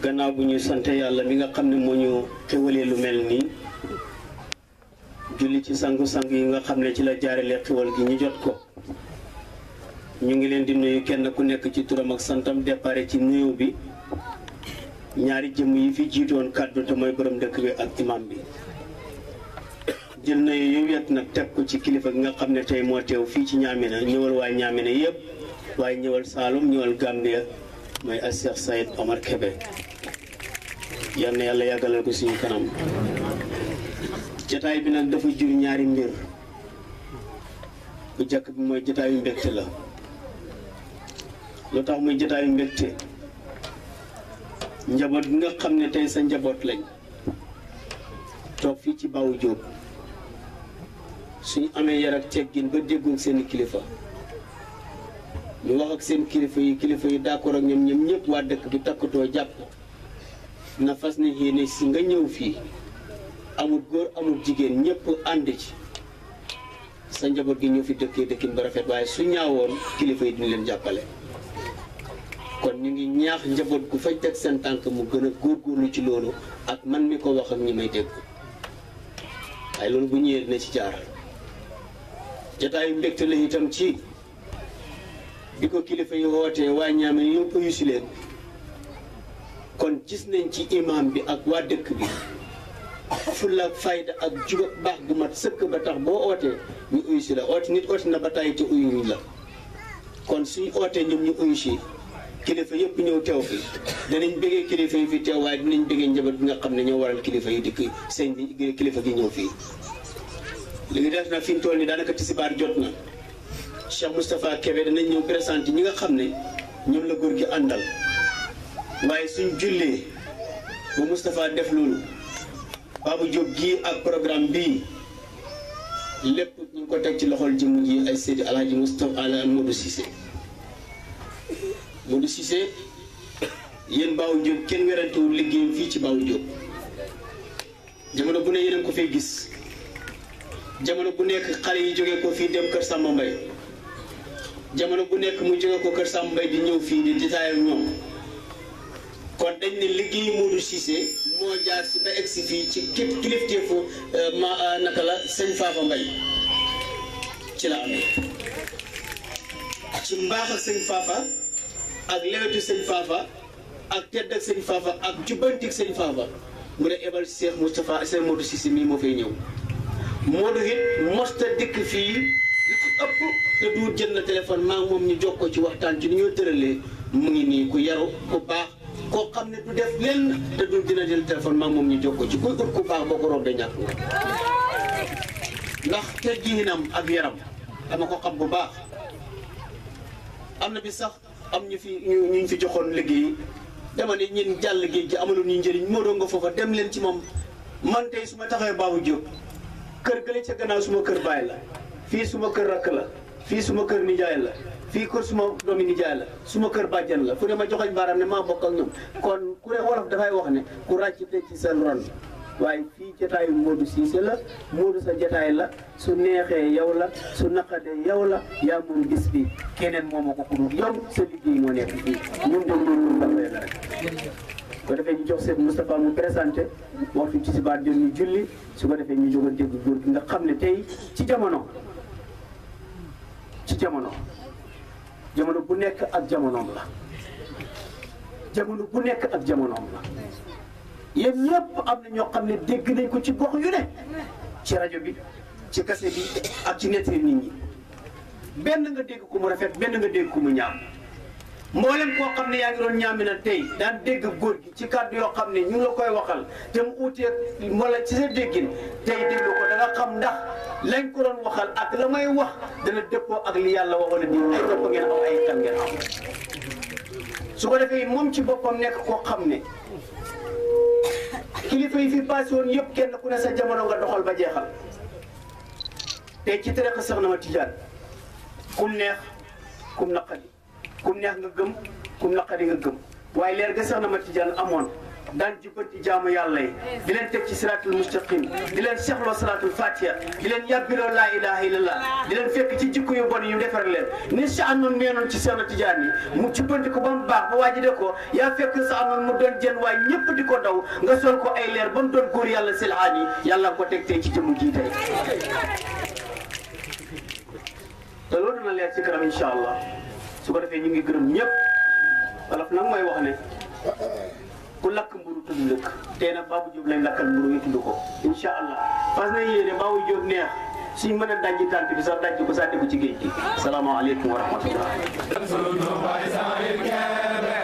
gannaaw bu ñu sante yàlla mi nga xam ne moo ñu xewalee lu mel nii julli ci sangu-sang yi nga xam ne ci la jaarale xewal gi ñu jot ko ñu ngi leen di nuyu kenn ku nekk ci turam ak santam départ ci nuyu bi ñaari jëmm yi fi jiitoon kàddu te mooy borom dëkk bi ak imam bi jël na yu wet nag teg ko ci kilifa gi nga xam ne tey moo teew fii ci Ñaamina ñëwal waa Ñaamina yëpp waaye ñëwal Saalum ñëwal Gambia mooy as Cheikh Saïd Omar Kébé yal na yàlla yàggalal ko suñu kanam jataay bi nag dafa jur ñaari mbir bu jëkk bi mooy jataayu mbégte la lu tax muy jataayu mbégte njaboot bi nga xam ne tey sa njaboot lañ toog fii ci Bawu Jóob suñu amee yar ak teggin ba déggoog seen kilifa ñu wax ak seen kilifa yi kilifa yi d'accord ak ñoom ñoom ñëpp waa dëkk bi takkatoo jàpp na fas ne yéene si nga ñëw fii amul góor amul jigéen ñëpp ànd ci sa njaboot gi ñëw fi dëkkee dëkkin ba rafet waaye su ñaawoon kilifa yi duñ leen jàppale kon ñu ngi ñaax njaboot gu fay teg seen tànk mu gën a góorgóorlu ci loolu ak man mi ko wax ak ñi may dégg waaye loolu bu ñëwee dina ci jaar jataayu mbégte la itam ci bi ko kilifa yi wootee waa ñaame yëpp uyu si leen kon gis nañ ci imam bi ak waa dëkk bi fulla ak fayda ak juba baax gu mat sëkk ba tax boo ootee ñu uyu si la oote nit oote na ba tàyyi te uyuñ la kon suñ ootee ñoom ñu uyu si kilifa yëpp ñëw teew fi danañ bëggee kilifa yi fi teew waaye dinañ bëggee njaboot bi nga xam ne ñoo waral kilifa yi dikk sëñ bi kilifa gi ñëw fii li ngi def nag fi mu toll nii daanaka tisibaar jot na Cheikh Moustapha Kébé danañ ñëw présenté ñi nga xam ne ñoom la góor gi àndal waaye suñ jullee ba Moustapha def loolu Babou Diop gii ak programme bii lépp ñu ngi ko teg ci loxol jëmm ji ay Seydi Alhaji Moustapha Ala Modou Cissé Modou Cissé yéen Babou Diop kenn werantewul liggéeyam fii ci Babou Diop jamono bu ne yéen ko fay gis jamono bu nekk xale yi jógee ko fii dem kër Samba Mbaye jamono bu nekk mu jóge ko kër Samba Mbaye di ñëw fii di détaillé ak ñoom kon dañ ne liggéey Modou Cissé moo jaar si ba egg si fii ci képp kilifteefu ma naka la sëñ Fafa Mbaye ci la amee ci mbaax ak sëñ Fafa ak lewetu sëñ Fafa ak tedd ak sëñ Fafa ak jubbantik sëñ Fafa mu ne ebal Cheikh Moustapha Cheikh Modou Cissé mii moo fay ñëw Modou it mosta dikk fii li ci ëpp te du jël na téléphone maa ngi moom ñu jokkoo ci waxtaan ci ni ñoo tëralee mu ngi nii ku yaru ku baax koo xam ne du def lenn te du dina jël téléphone maa ngi moom ñu jokkoo ci kuy ut ku baax boo ko rombee ñàkk nga ndax tegginam ak yaram dama ko xam bu baax am na bi sax am ñu fi ñu ñu fi joxoon liggéey dama ne ñun jàll géej gi amaloon ñu njëriñ moo doon nga foofa dem leen ci moom man tey su ma taxawee Babou Diop kër gële ca gannaaw suma kër baay la fii suma kër rakk la fii suma kër nijaay la fii kër suma doomi nijaay la suma kër bàjjan la fu ne ma joxañ baaraam ne maa bokk ak ñoom kon ku ne wolof dafay wax ne ku ràcc te ci seen ron waaye fii jotaayu Modou Cissé la Modou sa jotaay la su neexee yow la su naqadee yow la yaa moom bis bi keneen moo ma ko ku dul yow sa liggéey moo nekk fii ñun de loolu dafay la rek su ko defee ñu jox seen Moustapha mu présenté waxtu ci sibaar jot ñu julli su ko defee ñu jóg a dégg góor gi nga xam ne tey ci jamono ci jamono jamono bu nekk ak jamonoom la jamono bu nekk ak jamonoom la yéen ñëpp am na ñoo xam ne dégg nañ ko ci gox yu ne ci rajo bi ci kase bi ak ci nettali nit ñi benn nga dégg ko mu rafet benn nga dégg ko mu ñaaw mboolem koo xam ne yaa ngi doon ñaami na tey daan dégg góor gi ci kàddu yoo xam ne ñu ngi la koy waxal te mu uutee wala ci sa déggin tey déglu ko da nga xam ndax lañ ko doon waxal ak la may wax dana dëppoo ak li yàlla waxoon ne di ay dëpp ngeen am ay kan ngeen am su ko defee moom ci boppam nekk koo xam ne kilifa yi fi passé woon yëpp kenn ku ne sa jamono nga doxal ba jeexal te ci tere sax na ma tijaan kum neex kum naqadi kum neex nga gëm kum naqadi nga gëm waaye leer ga sax na ma tijaan amoon daan jubbanti jaamu yàlla yi di leen teg ci siraatul mustaqim di leen seexloo salaatul fatiha di leen yàbbiroo laa ilaha illallah di leen fekk ci jikko yu bon yu defar leen ni sa anoon meenoon ci Seexna Tijaan yi mu jubbanti ko ba mu baax ba waaji de ko yaa fekk sa anoon mu doon jën waaye ñëpp di ko daw nga sol ko ay leer ba mu doon góor yàlla silhaan yi yàlla ko teg tey ci jëmu jii tey te loolu dina leer ci kanam incha allah su ko defee ñu ngi gërëm ñëpp wolof nag mooy wax ne ku lakk mburu tudd lëkk tey nag Babou Diop lañ lakkal mburu yi tudd ko incha allah fas na yéene Babou Diop neex suñ mën a dajji tànt bi sax dajji ko sànni ko ci géej gi salaamaaleykum wa rahmatullah